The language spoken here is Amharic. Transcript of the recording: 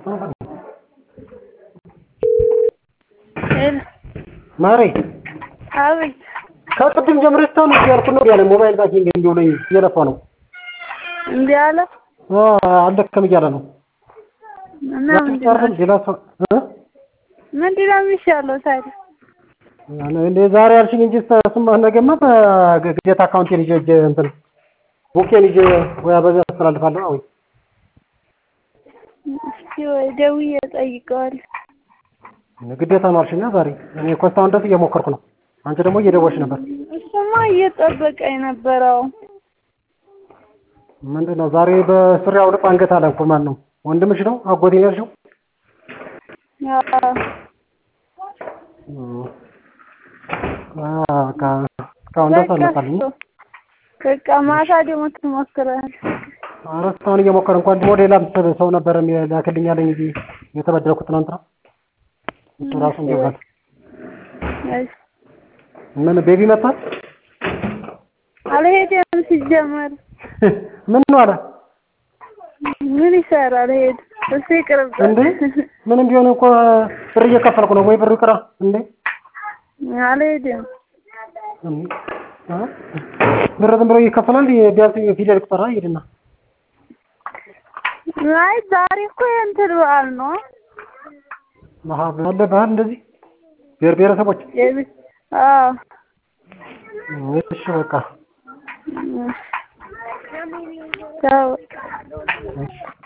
ማሬ አቤት ከቅድም ጀምሬ እስካሁን እያልኩ ነው ያለ ሞባይል ባንኪንግ እንዲሁ ላይ እየለፋ ነው። እምቢ አለ አልደከም እያለ ነው። እና ምንድን ነው ሌላ ሰው እ ምንድን ነው የሚሻለው ታዲያ? እንደ ዛሬ አልሽኝ እንጂ እሱማ ነገማ በግዴታ አካውንቴን ይዤ እጄ እንትን ቡኬን ይዤ ወይ በዚያ አስተላልፋለሁ ወይ እስኪ ወይ ደውዬ እጠይቀዋለሁ። ግዴታ ነው አልሽኛ ዛሬ። እኔ እኮ እስካሁን ድረስ እየሞከርኩ ነው። አንቺ ደግሞ እየደወልሽ ነበር። እሱማ እየጠበቀኝ ነበረው። ምንድን ነው ዛሬ በሱሪ አውልቆ አንገት አለ እኮ ማን ነው? ወንድምሽ ነው? አጎቴ ነው ያልሽው? በቃ እስካሁን ድረስ አልመጣልኝ። በቃ ማታ ደግሞ ትሞክራለህ። ኧረ እስካሁን እየሞከረ እንኳን ደግሞ ሌላም ሰው ነበረ ላክልኝ አለኝ እንጂ የተበደርኩት ትናንትና እሱ ራሱ እንዲባት ምን ቤቢ መጣ አልሄደም ሲጀመር ምን ነው አለ ምን ይሰራል? ሄድ እሱ ይቅርብ እንዴ ምንም ቢሆን እኮ ብር እየከፈልኩ ነው ወይ ብሩ ይቅራ እንዴ አልሄድም ብር ዝም ብሎ ይከፈላል ቢያንስ ፊደል ቁጠራ ይሄድና አይ ዛሬ እኮ የእንትን በዓል ነው አለ ባህል እንደዚህ ብሔር ብሔረሰቦች አዎ እሺ በቃ ቻው